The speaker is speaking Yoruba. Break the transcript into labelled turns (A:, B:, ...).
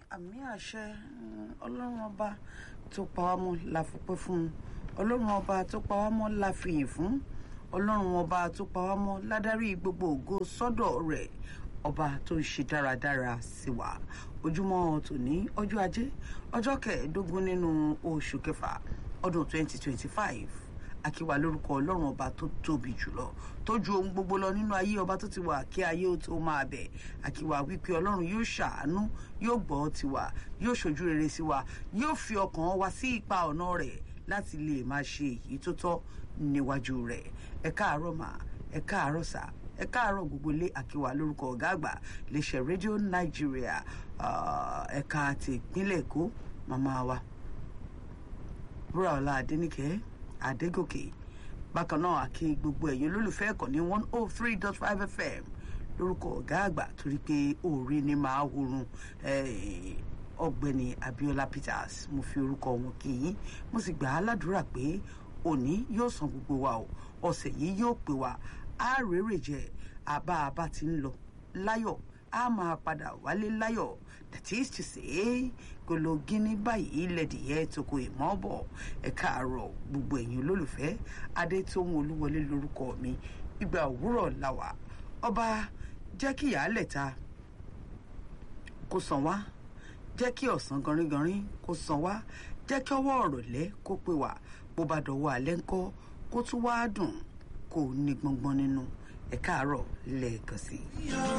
A: àmì àṣẹ ọlọ́run ọba tó pa wá mọ́ la fọpẹ́ fún un ọlọ́run ọba tó pa wá mọ́ la fìyìn fún ọlọ́run ọba tó pa wá mọ́ ládárí gbogbo ògo sọ́dọ̀ rẹ̀ ọba tó ń ṣe dáradára sí wa ojúmọ́ tòní ọjọ́ ajé ọjọ́ kẹẹ̀ẹ́dógún nínú oṣù kẹfà ọdún 2025 akíwa lórúkọ ọlọ́run ọba tó tóbi jùlọ tó ju ohun gbogbo lọ nínú ayé ọba tó ti wà kí ayé ó tó máa bẹ̀ akíwa wípé ọlọ́run yóò ṣàánú yóò gbọ́ tiwa yóò ṣojú rere sí wa yóò fi ọkàn wa sí ipa ọ̀nà rẹ̀ láti lè máa ṣe èyí tó tọ́ níwájú rẹ̀ ẹ káàárọ̀ mà ẹ káàárọ̀ sà ẹ káàárọ̀ gbogbo ilé àkíwà lórúkọ ọ̀gá àgbà iléeṣẹ́ rédíò nàìjíríà ẹ̀ka ti ìpínlẹ̀ èkó màmá wa búraọlá adẹnìkẹ́ adégòkè bákan náà àkí gbogbo ẹ̀yin olólùfẹ́ ẹ̀kọ́ ní one oh three dot five fm lórúkọ ọ̀gá àgbà torí pé òòrè ni màá horun ọ̀gbẹ́ni abiola peters mo fi orúkọ wọn kì í mo sì gbà á ládùúrà pé òní yóò san gbogbo wa o ọ̀sẹ̀ yìí yóò pè wá á rèrè jẹ àbá àbá ti ń lọ láyọ̀ á máa padà wálé láyọ̀ that is to say gologini báyìí lẹ́dìyẹ toko ìmọ̀ bọ̀ ẹ káàárọ̀ gbogbo ẹ̀yin olólùfẹ́ adétóhun olúwọlé lórúkọ mi ìgbà òwúrọ̀ làwà ọba jẹ́ kí ìyáálẹ̀ ta kó san wá jẹ́ kí ọ̀sán ganringanrin kó san wá jẹ́ kí ọwọ́ ọ̀rọ̀ lẹ́ kó pè wá bó bá dọ̀wọ́ alẹ́ ńkọ́ kó tún wá dùn kó ní gbọ̀ngbọ̀n nínú ẹ káàárọ̀ lẹ́ẹ̀kan sí i.